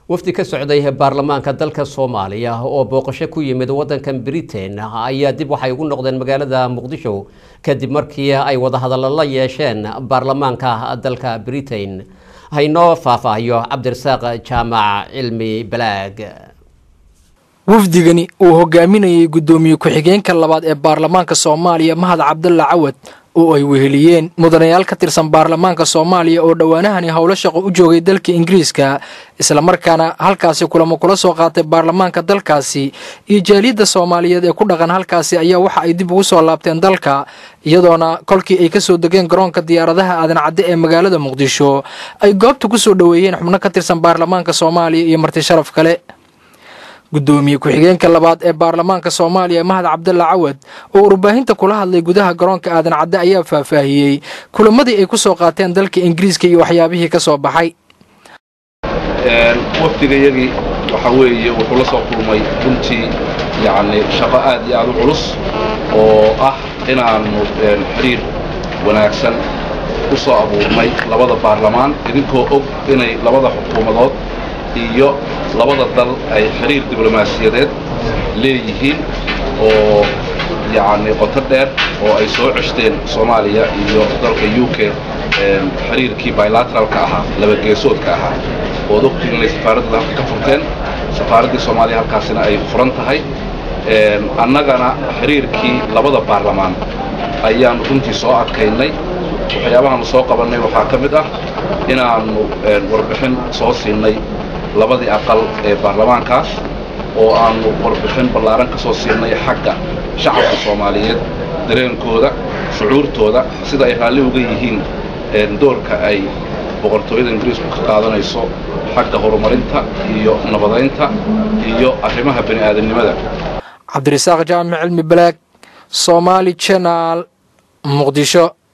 wafdi ka socday baarlamaanka dalka soomaaliya oo booqasho ku yimid wadankan britain ayaa dib waxay ugu noqdeen magaalada muqdisho kadib markii ay wadahadallo la yeesheen baarlamaanka dalka britain haynoo faahfaahiyo cabdirasaaq jaamac cilmi balaag wafdigani uu hogaaminayay guddoomiye ku-xigeenka labaad ee baarlamaanka soomaaliya mahad cabdulla cawad oo ay weheliyeen mudanayaal ka tirsan baarlamaanka soomaaliya oo dhowaanahani howlo shaqo u joogay dalka ingiriiska islamarkaana halkaasi kulamo kula soo qaatay baarlamaanka dalkaasi iyo jaaliyadda soomaaliyeed ee ku dhaqan halkaasi ayaa waxa ay dib ugu soo laabteen dalka iyadoona kolkii ay kasoo degeen garoonka diyaaradaha aadan cadde ee magaalada muqdisho ay goobta ku soo dhoweeyeen xubno ka tirsan baarlamaanka soomaaliya iyo marti sharaf kale guddoomiye ku-xigeenka labaad ee baarlamaanka soomaaliya mahad cabdulla cawad oo warbaahinta kula hadlay gudaha garoonka aadan cadde ayaa faahfaahiyey kulamadii ay ku soo qaateen dalka ingiriiska iyo waxyaabihii ka soo baxay wafdigayagii waxaa weeye wuxuu la soo kulmay runtii yacni shaqo aad iyo aad u culus oo ah inaannu xiriir wanaagsan u soo abuurnay labada baarlamaan idinkoo og inay labada xukuumadood iyo labada dal ay xiriir diblomaasiyadeed leeyihiin oo yacni qoto dheer oo ay soo ceshteen soomaaliya iyo dalka u k xiriirkii bilateralka ahaa labageesoodka ahaa ood ogtiin inay safaaraddii halka ka furteen safaaraddii soomaaliya halkaasina ay furan tahay annagana xiriirkii labada baarlamaan ayaannu runtii soo adkaynay waxyaabahaannu soo qabannay waxaa ka mid ah inaannu warbixin soo siinay labadii aqal ee baarlamaankaas oo aannu warbixin ballaaran ka soo siinay xagga shacabka soomaaliyeed dareenkooda shucuurtooda sida ay raalli uga yihiin doorka ay boqortooyada ingiriisku ka qaadanayso xagga horumarinta iyo nabadaynta iyo arrimaha bani aadamnimada cabdirasaaq jaamic cilmi balaag soomaali jenaal muqdisho